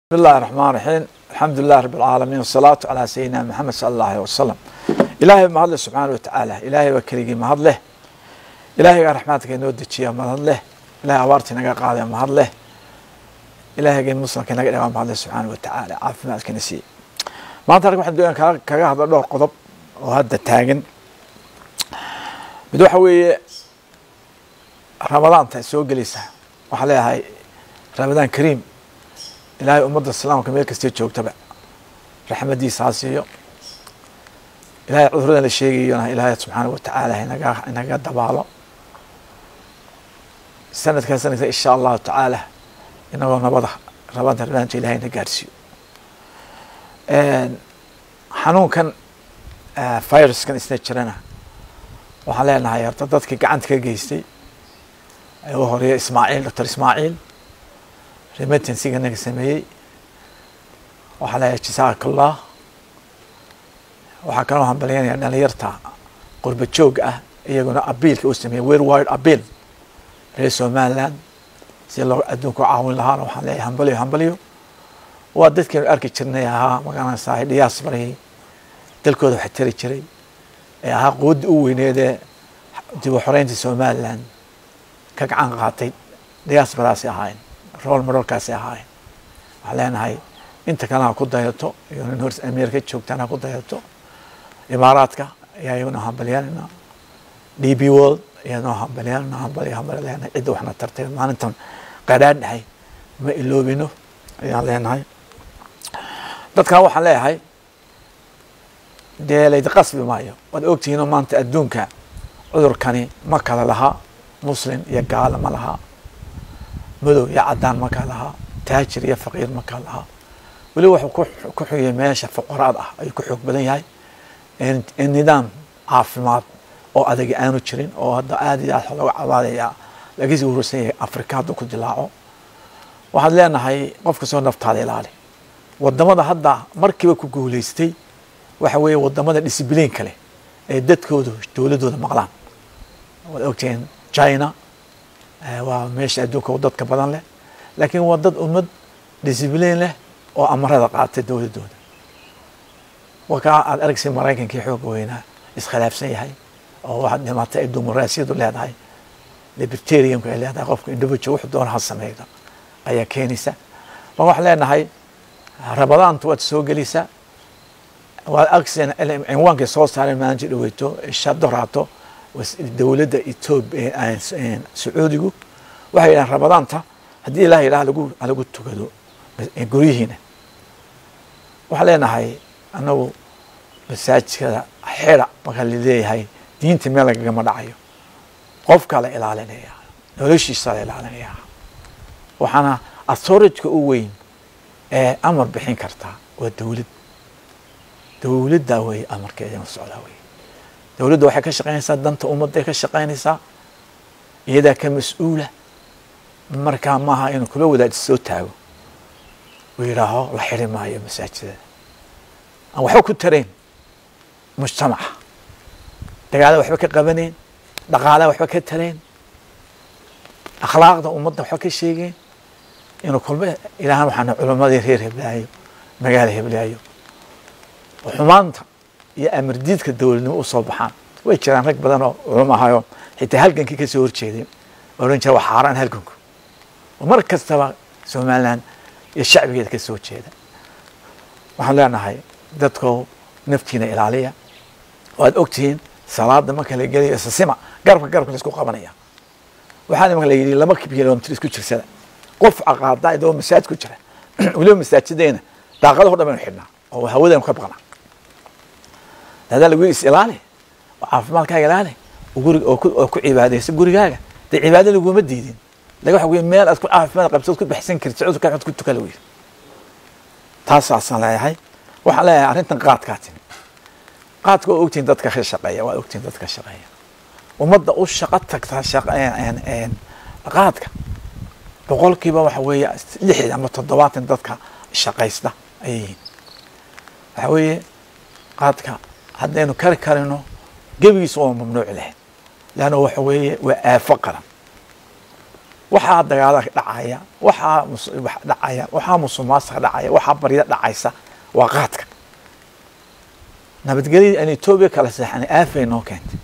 بسم الله الرحمن الرحيم الحمد لله رب العالمين والصلاة على سيدنا محمد صلى الله عليه وسلم إلهي ما هدله سبحانه وتعالى إلهي وكريجي ما هدله إلهي رحمتك إنه دتشيا ما هدله إلهي أبارتي نجا قاضي ما هدله إلهي جن مسلم كنا جا ما هدله سبحانه وتعالى عارف ما كنسي ما أنت واحد دوين كذا كذا هذا دور قطب وهذا تاجن بدو حوي رمضان تسوق جلسة وحليها هاي رمضان كريم ilaahay ummadda islaamka meel kastay joogtaba raxmadiisa ha siiyo ilahay cuduradan la sheegayona ilaahay subxaana watacaala inaga inaga dabaalo sanadkan sanadka insha allahu tacaala inagoo nabada rabada rabanta ilahay na gaarsiiyo xanuunkan viruskan isna jirana waxaan leenahay horta dadkii gacanta ka geystay ugu horeeya ismaaciil doctor ismaaciil remittansiga naga sameeyey waxaa leeyahay jasaaka allah waxaa kaloo hambalyanaya dhalinyarta qurba joog ah iyaguna abiilka u sameeyey werwide abiil reer somaliland si loo adduunka u caawin lahaana waxaan leeyahay hambalyo hambalyo waa dadkeenu arki jirnay ahaa magaranaysaa dhiyaas barayay dalkooda wax tari jiray ee ahaa quwadda u weyneedee dib u xoreynta somaliland ka gacan qaatay dhiyaas baraasi ahaayeen rool marolkaasi ahaayeen waxaan leenahay inta kale ha ku dayato iyo nin hor ameerika joogtaan ha ku dayato imaaraadka ayaa iyaguna hambalyaanayna d b world iyadoo hambalyaanayna hambal hambal leenahay cidda waxna tartay maalintan qadhaan dhahay ma iloobino ayaan leenahay dadkan waxaan leeyahay dee laydi qasbi maayo waad ogtihiinoo maanta adduunka cudurkani ma kala laha muslim iyo gaala ma laha madow iyo cadaan makaa lahaa taajir iyo faqiir makaa lahaa weli wuxuu ku xuyay meesha fuqaraad ah ayuu ku xoog badan yahay nidaam caafimaad oo adag aanu jirin oo hadda aad iyo aad looga cabaadayaa lagasi urursan yahay afrika hadduu ku dilaaco waxaad leenahay qof kastoo naftaada ilaali wadamada hadda markiiba ku guuleystay waxa weeye wadamada disbliinka leh ee dadkoodu dowladooda maqlaan waad ogtihiin china waa meesha adduunka u dadka badan leh laakiin waa dad ummad disbliin leh oo amarada qaatay dowladooda wakaa aad argsi maraykankii xooga weynaa iskhilaafsan yahay oo waxaad dhimatay ay dumuraasiyadu leedahay libertarianku ay leedahay qofka individual wuxuu doona ha sameeyda ayaa keenaysa ma waxaan leenahay rabadaantu waad soo gelaysaa waad agsen cinwaankay soo saareen maalinta dhaweyto shadoraato dowladda etoobiya sacuudigu waxay yidhahan ramadaanta haddii ilaah yidhaha lagu halagu tukado guryihiina waxaan leenahay anagu masaajidkada xira marka laleeyahay diinta meel lagagama dhacayo qofkaa la ilaalinaya noloshiisa la ilaalinaya waxaana authorityka u weyn ee amar bixin kartaa waa dowlad dowladda wey amarkeeda socdaa wey dowladda waxay ka shaqaynaysaa danta ummadday ka shaqaynaysaa iyadaa ka mas-uula markaa maaha inuu kula wadaad soo taago uu yidhaaho la xiri maayo masaajidada aan waxba ku tarayn mujtamaca dagaalada waxba ka qabanayn dhaqaalaha waxba ka tarayn akhlaaqda ummadda waxba ka sheegeyn inuu kulma ilaahan waxaana culammadii reer heblaayo magaala heblaayo oo xumaanta iyo amardiidka dowladnimo usoo baxaan way jiraan rag badan oo culum ahayo xitaa halgankii kasoo horjeeday oran jira waa xaaraan halganku oo mar kastaba somaliland iyo shacbigeeda kasoo jeeda waxaan leenahay dadko naftiina ilaaliya waad ogtihiin salaada marka la gelayo isasima garabka garabka laisku qabanaya waxaana marka la yidhi laba kilomitr isku jirsada qof caqaada idoo masaajid ku jira weliba masaajideena daaqadaho dhan baynu xidhnaa oo hawadaynu ka baqnaa hadaa lagu is ilaali oo caafimaadkaaga ilaali gurig oo ku cibaadaysa gurigaaga dee cibaado laguma diidin laga waxa wey meel aad ku caafimaad qabto od ku baxsan karti cudurka xod ku tuka la yiri taasaasaan leeyahay waxaan leeyahay arrintan qaadkaa timi qaadka waa ogtihin dadka ka shaqeeya waa ogtihin dadka shaqeeya ummadda u shaqo tagta qaadka boqolkiiba waxa weeye lixdan ama toddobaatan dadka shaqaysta ayay yihiin waxa weeye qaadka haddaynu kari karino gebigiisa waa mamnuuci lahayd leanna waxa weeye waa aafo qaran waxaa dagaala dhacaya waxaa dhacaya waxaa musuqmaasuqa dhacaya waxaa baryada dhacaysa waa qaadka nabadgelyadii aan etoobiya kala seexanay aafay noo keentay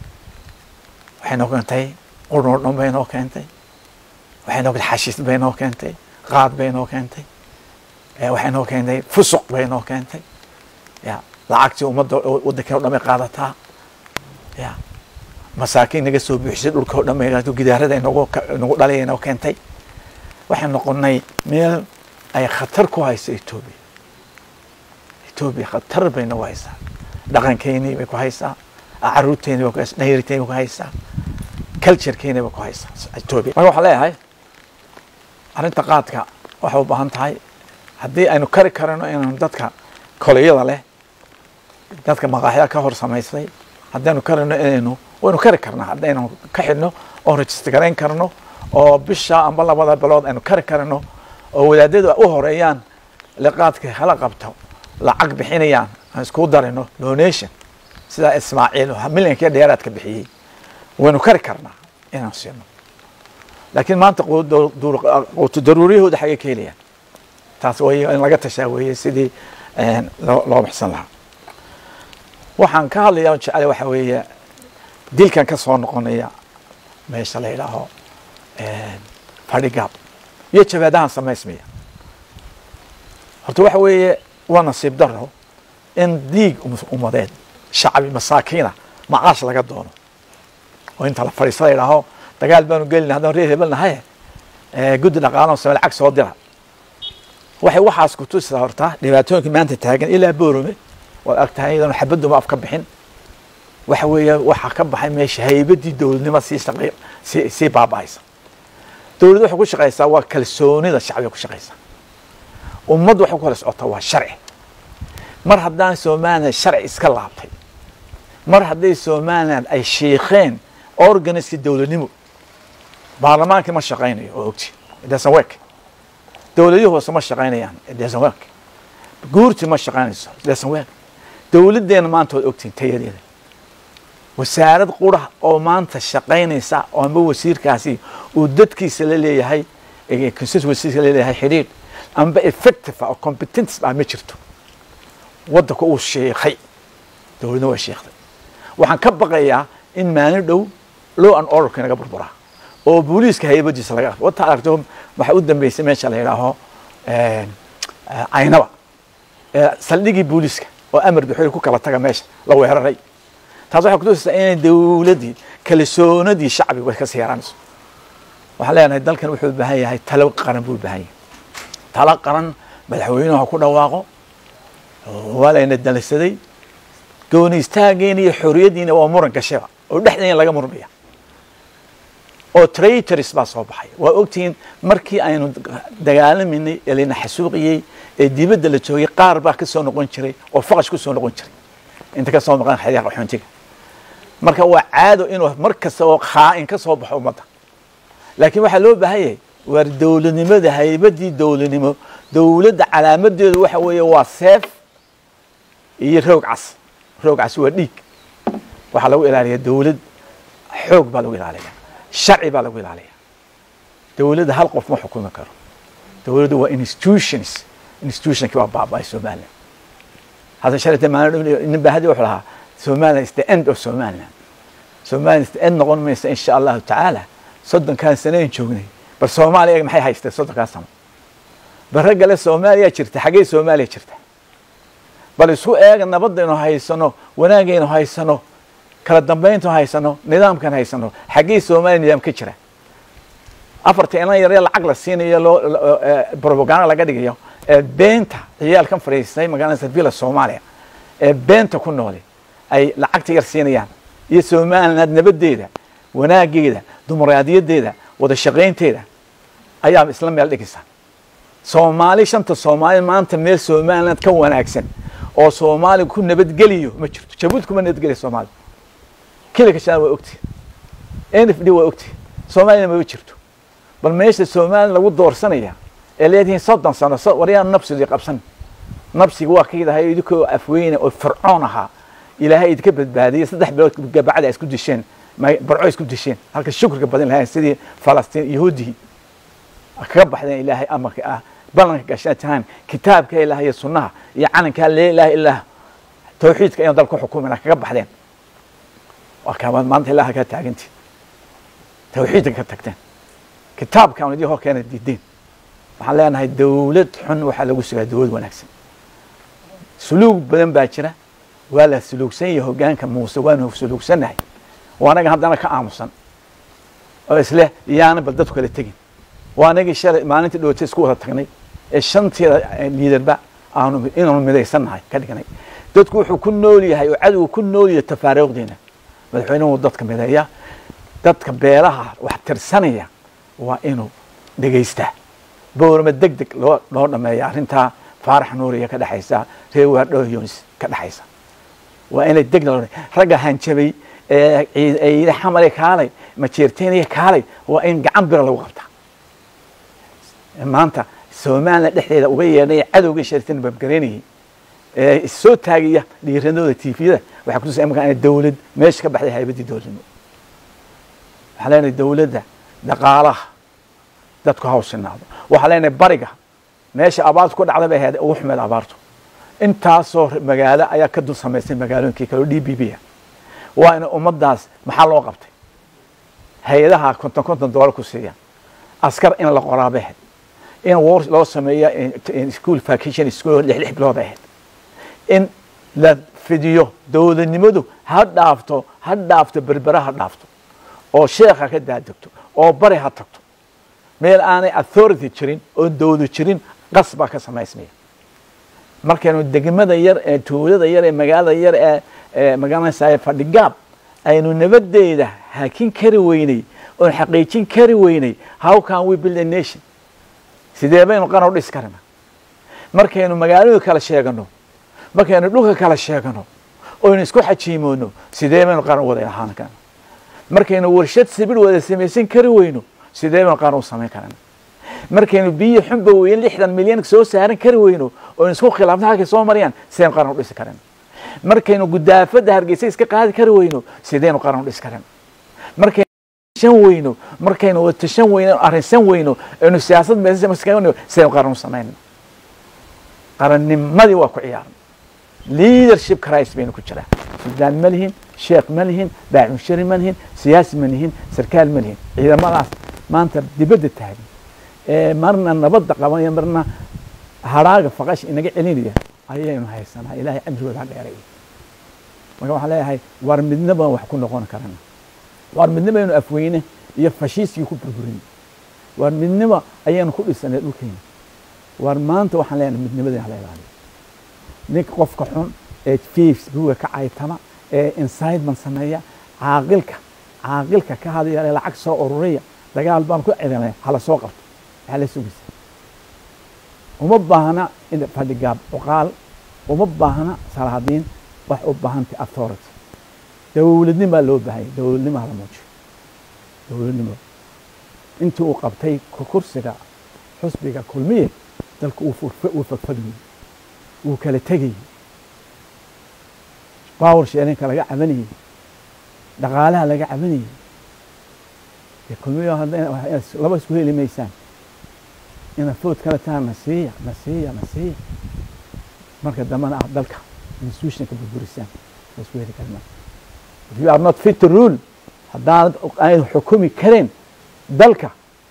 waxay noo keentay qurnordhon bay noo keentay waxay noo keentay xashiis bay noo keentay qaad bay noo keentay waxay noo keentay fusuq bay noo keentay ya lacagtii ummadda waddankii o dhan bay qaadataa ya masaakiin naga soo buuxisay dhulka o dhan bay gidaarada nagu nagu dhalaya noo keentay waxay noqonay meel ay khatar ku hayso etoobiya etoobiya khatar bay nagu haysaa dhaqankeynii bay ku haysaa caruurteeni bay ku haysaa dhayarteeni bay ku haysaa culturekeeni bay ku haysaa etoobiya marka waxaan leeyahay arrinta qaadka waxay u baahan tahay haddii aynu kari karano inaynu dadka koleyada leh dadka maqaaxyada ka hor samaysay haddaynu karano inaynu waynu kari karnaa haddaynu ka xidhno oo register garayn karno oo bisha amba labada bilood aynu kari karno oo wadaadadu u horeeyaan liqaadka hala qabto lacag bixinayaan aan isku darino donation sidaa ismaaciil milyankii dheeraadka bixiyey waynu kari karnaa inaan siino laakiin maanta quutu daruuriyahooda xagee ka helayaan taas way in laga tashaa weeye sidii loo baxsan lahaa waxaan ka hadlaya on jeclay waxa weeye dilkan ka soo noqonaya meesha la yidhaaho fadhigaab iyo jabaadahan samaysmaya horta waxa weeye waa nasiib daro in diig ummadeed shacbi masaakiina macaash laga doono oo inta la fadhiista la yidhaaho dagaal baanu gelina haddaan reer hebel nahay guddi dhaqaalo same lacag soo dira waxay waxaas kutusisaa horta dhibaatooyinka maanta taagan ilaa boorome waad agtahay iyadoona xabaduma af ka bixin waxa weeye waxaa ka baxay meesha haybadii dowladnimo sii shaqey sii sii baaba'aysa dowladda waxay ku shaqaysaa waa kalsoonida shacbiga ku shaqaysaa ummaddu waxay ku kala socotaa waa sharci mar haddaan somaliland sharci iska laabtay mar hadday somaliland ay shiikheen organiskii dowladnimo baarlamaankii ma shaqaynayo oo ogti doesn't work dowladihii hoose ma shaqaynayaan doesn't work guurtii ma shaqaynayso doesn't work dowladdeena maanta waad ogtiin tayadeeda wasaarad qura oo maanta shaqaynaysa oo amba wasiirkaasi uu dadkiisa la leeyahay constituencysa la leeyahay xidhiidh amba effective oo competence ah ma jirto waddanka uu sheekhay dowladna waa sheekday waxaan ka baqayaa in maalin dhow law and orderka inaga burburaa oo booliiska haybadiisa laga wata aragto waxaa u dambeysay meesha la yidhaaho caynaba saldhigii booliiska oo amar buxoy ku kala taga meesha la weeraray taas waxay kutusaysaa inay dowladdii kalsoonadii shacbiga way kasii yaraanayso waxaan leenahay dalkan wuxuu u baahan yahay talo qaran buu u baahan yahay talo qaran madaxweynuhu ha ku dhawaaqo waa layna dalisaday gooni istaageena iyo xoriyaddiina waa muran gashaba oo dhexdeena laga murmaya oo traitors baa soo baxay waa ogtihiin markii aynu dagaalaminay ee layna xasuuqiyey ee dibadda la joogay qaar baa ka soo noqon jiray oo faqash ku soo noqon jiray inta ka soo maqan xeryaha qaxoontiga marka waa caado inuu mar kasta oo khaa'in ka soo baxo ummadda laakiin waxaa loo baahan yahay waar dowladnimada haybadii dowladnimo dowladda calaamadeedu waxa weeye waa seef iyo roog cas roog cas waa dhiig waxaa lagu ilaaliyaa dowlad xoog baa lagu ilaaliyaa sharci baa lagu ilaaliyaa dowladda hal qof ma xukumi karo dowladdu waa institutions institutionkii waa baaba'ay somaliland hadda shalata maalin nin baahadi wuxuu lahaa somaliland is the end of somaliland somaliland is the end noqon maysa insha allahu tacaala soddonkan sanayn joognay bal soomaaliya maxay haystay soddonkan sano bal raggale soomaaliya jirta xaggee soomaaliya jirta bal isku eega nabadaynu haysano wanaagaynu haysano kala dambayntanu haysano nidaamkan haysano xaggee soomaaliya nidaam ka jira afarta inan yaree lacag la siinayo loo propaganda laga dhigayo ee beenta ciyaalkan fadhiistay magaalada villa soomaaliya ee beenta ku noole ay lacagta yar siinayaan iyo somaliland nabadeeda wanaageeda dimuqraadiyadeeda wada shaqaynteeda ayaa isla meel dhigaysa soomaali shanta soomaali maanta meel somaliland ka wanaagsan oo soomaali ku nabadgeliyo ma jirto jabuuti kuma nabadgeliya soomaali kilika shaan waa ogti n f d waa ogti soomaaliyana mama jirto bal meesha somaliland lagu doorsanaya ee leedihiin soddon sano waryaan nabsigii qabsan nabsiga waa kaydahay idinkoo afweyne oo fircoon ahaa ilaahay idinka badbaadiyay saddex bilood gabacda isku disheen barco isku disheen halka shukriga badan lahayn sidii falastiin yahuudihii kaga baxdeen ilaahay amarka ah ballanka gashan tahaan kitaabka ilaah iyo sunnaha iyo calankaa lee ilaha ilaah tawxiidka inaan dalka xukumina kaga baxdeen waa kaamaad maanta ilaha kaa taagantiin tawxiidka ka tagteen kitaabkaan idii hor keena diideen waxaan leenahay dawlad xun waxaa lagu sugaa dawlad wanaagsan suluug badan baa jira waa la suluugsan yahay hogaanka muuse waanu suluugsannahay waa anaga haddana ka aamusan oo isleh yaana bal dadku kala tegin waa anagii shalay maalintii dhowta isku wada tagnay ee shanteeda liidarba aanu inaanu midaysannahay ka dhignay dadku wuxuu ku nool yahay oo cadowga ku nool yahay tafaariiqdeena madaxweynuhu dadka mideeya dadka beelaha wax tirsanaya waa inuu dhegaystaa boorama deg deg loo loo dhameeya arrintaa faarax nuuriya ka dhexaysa reer waadhow yunis ka dhexaysa waa inay deg loo ragga hanjabay ee ciide xamale kaalay majeerteeniya kaalay waa in gacan bira lagu qabtaa maanta somaliland dhexdeeda uga yeedhay cadowgii shartin babgaraynayay ee soo taagaya dhiiranooda tviyada waxaa kutusa imaka ina dawlad meesha ka baxday haybaddii dowladnimo waxaa leenahay dawladda dhaqaalaha dadku hawshinaado waxaa leenahay bariga meesha abaartu ku dhacda bay ahayd ugu xumeed abaartu intaasoo magaalo ayaa ka dul samaysay magaalooyinkii kale oo d b b a waa ina ummaddaas maxaa loo qabtay hay-adaha konton konton doolar ku siiyaan askar in la qoraabay ahayd in war loo sameeya school vacation school lix lix bilood ahayd in la fidiyo dowladnimadu ha dhaafto ha dhaafto berbera ha dhaafto oo sheekha ka daadegto oo bari ha tagto meel aanay authority jirin oo dowlad jirin qas baa ka samaysmaya markaynu degmada yar ee tuulada yar ee magaalada yar ee magaranaysa fadhigaab aynu nabadeeda hakin kari weynay oon xaqiijin kari weynay how can we build a nation sidee baynu qaran u dhis karana markaynu magaaladu kala sheegano markaynu dhulka kala sheegano oynu isku xajiimoono sidee baynu qaran wada ahaan karana markaynu warshad sibir wada samaysan kari weyno sidee baynu qaran u samayn karana markaynu biyo xunba weyn lixdan milyan soo saaran kari weyno oynu isku khilaafno halkay soo marayaan sideynu qaran u dhisi karana markaynu gudaafada hargeysa iska qaadi kari weyno sideynu qaran u dhisi karana markaynu tashan weyno markaynu tashan weyno arrinsan weyno aynu siyaasad meesaynu sidaynu qaran u samayno qarannimadii waa ku ciyaaran leadership crisis baynu ku jiraa suldaan ma lihin sheekh ma lihin baacunshari ma lihin siyaasi ma lihin sarkaal ma lihin ciidamadaas maanta dibadda taagan ee marna nabadda qabanaya marna haraaga faqash inaga celinaya ayaynu haysanaa ilaahay camrigooda ha dheeray marka waxaan leeyahay war midna baan wax ku noqon karana war midnima aynu afweyne iyo fashiiskii ku burburin war midnima ayaynu ku dhisanay dhulkeena war maanta waxaan leenahay midnimadii hala ilaaliyo ninka qofka xun ee facebooka ka caytama ee incitement sameeya caaqilka caaqilka ka hadaya lacag soo ururiya dagaal baan ku cidanay hala soo qabto maxaa la sugaysa uma baahna in fadhigaab cuqaal uma baahna salaadiin wax u baahantay authority dowladnimaa loo baahanya dowladnimo hala muujiyo dowladnimo intii uu qabtay kursiga xusbiga kulmiye dalka uu fagfagayey wuu kala tegayey bawr sheerinka laga cabanayey dhaqaalaha laga cabanayey dee kulmiyo laba isku heli maysaan ina food kala taha na siiya na siiya na siiya marka dambena ah dalka institutionka burburisaan la isku heli karma if you are not fit to rule haddaanad ay xukumi kareen dalka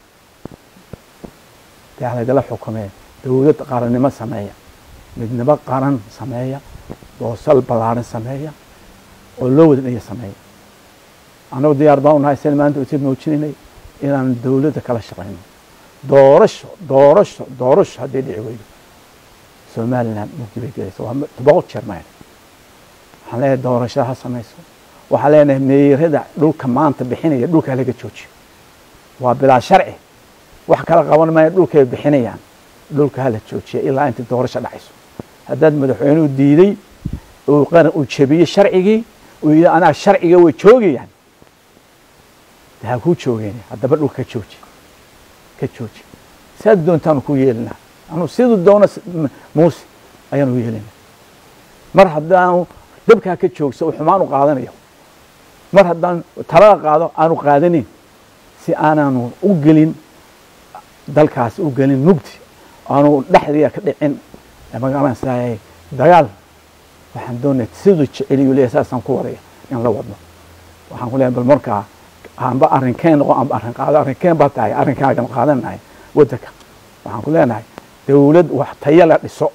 dee laydala xukumee dowlad qarannimo sameeya midnimo qaran sameeya doosal ballaaran sameeya oo loo wada dhaya sameeya annagu diyaar baan unahay sen maanta usid muujinaynay inaan dowladda kala shaqayno doorasho doorasho doorasho hadday dhici weydo somaliland mugdi bay gelaysa waa boqol jeer mayn waxaan leeyahay doorashada ha samayso waxaan leenahay meerada dhulka maanta bixinaya dhulka laga joojiyo waa bilaa sharci wax kala qaban maayo dhulkay bixinayaan dhulka hala joojiya ilaa inta doorasho dhacayso haddaad madaxweynuhu diiday uu qaran uu jebiyey sharcigii uu yidhi anaa sharciga way joogayaan de ha kuu joogeen haddaba dhulka ka jooji ka jooji saad doontaanu ku yeelinaa anu siduu doono muuse ayaanu yeelinaa mar haddaanu dabkaa ka joogso uu xumaan u qaadanayo mar haddaan talada qaado aanu qaadanin si aanaanu u gelin dalkaas u gelin mugdi aanu dhexdiia ka dhicin magaranaysaay dagaal waxaan doonaya siduu jeceliyu leeyahay saasaan ku wadaya in la wadno waxaan ku leeyahay bal markaa aanba arrinkeen noqo aanba arrin qaado arrinkeen baa tahay arrinkaagan qaadanahay waddanka waxaan ku leenahay dawlad wax tayo la dhiso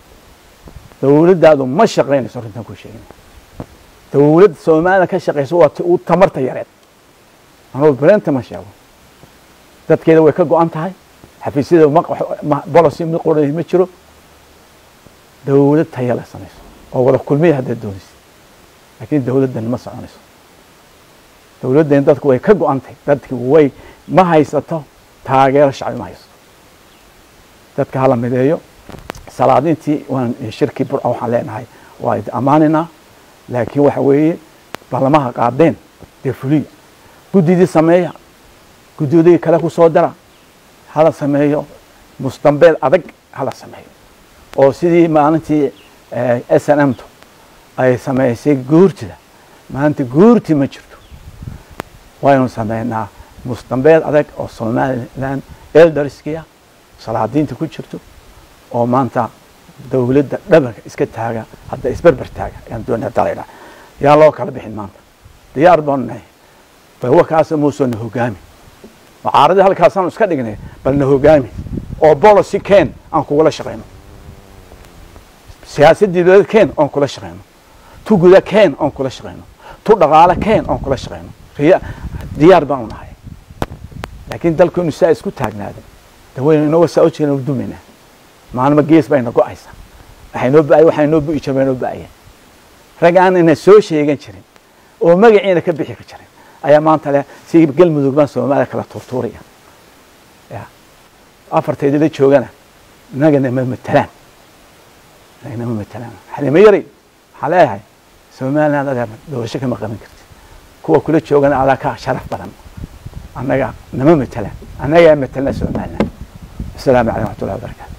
dawladdaadu ma shaqaynayso arrintan ku sheegin dawlad soomaalida ka shaqayso waa ti uu tamarta yareed anuu bereenta ma sheego dadkeeda way ka go-an tahay xafiisyada bolosi mid qoray ma jiro dawlad taya la samayso oo wada kulmiya haddaad doonaysa laakiin dawladdan ma soconayso dawladdan dadku way ka go-an tahay dadki way ma haysato taageero shacbi ma haysato dadka hala mideeyo salaadintii waan shirkii burca waxaan leenahay waa idi ammaanaynaa laakiin waxa weeye ballamaha qaadeen dee fuliya guddidii sameeya guddoodii kale ku soo dara hala sameeyo musdambeed adag hala sameeyo oo sidii maalintii s n m tu ay sameysay guurtida maanta guurti ma jirto waynu sameynaa musdambeed adag oo somalilan elderskiya salaadiinta ku jirto oo maanta dawladda dhabanka iska taaga hadda isberber taaga ayaan doonaa dalayna yaa loo kala bixin maanta diyaar baanu nahay bal wakaasa muusoo na hogaami mucaaradii halkaasaanu iska dhignay bal na hogaami oo bolosi keen aan kugula shaqayno siyaasadii dowlad keen oon kula shaqayno tu guda keen oon kula shaqayno tu dhaqaale keen oon kula shaqayno riya diyaar baanu nahay laakiin dalkenu saa isku taagnaada dawaynu inagoo saa u jeena dumaynaa maalmo gees bayna go-aysa waxay noo ba waxay noo bu'i jir bay noo ba'ayeen rag aan ina soo sheegan jirin oo magaciina ka bixi ka jirin ayaa maanta le si galmudug baan soomaaliya kala tuurtuuraya ya afarteedii la joogana inagana ma matelaan inagana ma matelaan xalimo yari waxaa leeyahay somaliland adeer doorasho kama qaban karti kuwa kula joogana adaa ka sharaf badan annaga nama matelaan annagaa matelna somaliland asalaamu calaykum waxmatullahi wabarakatu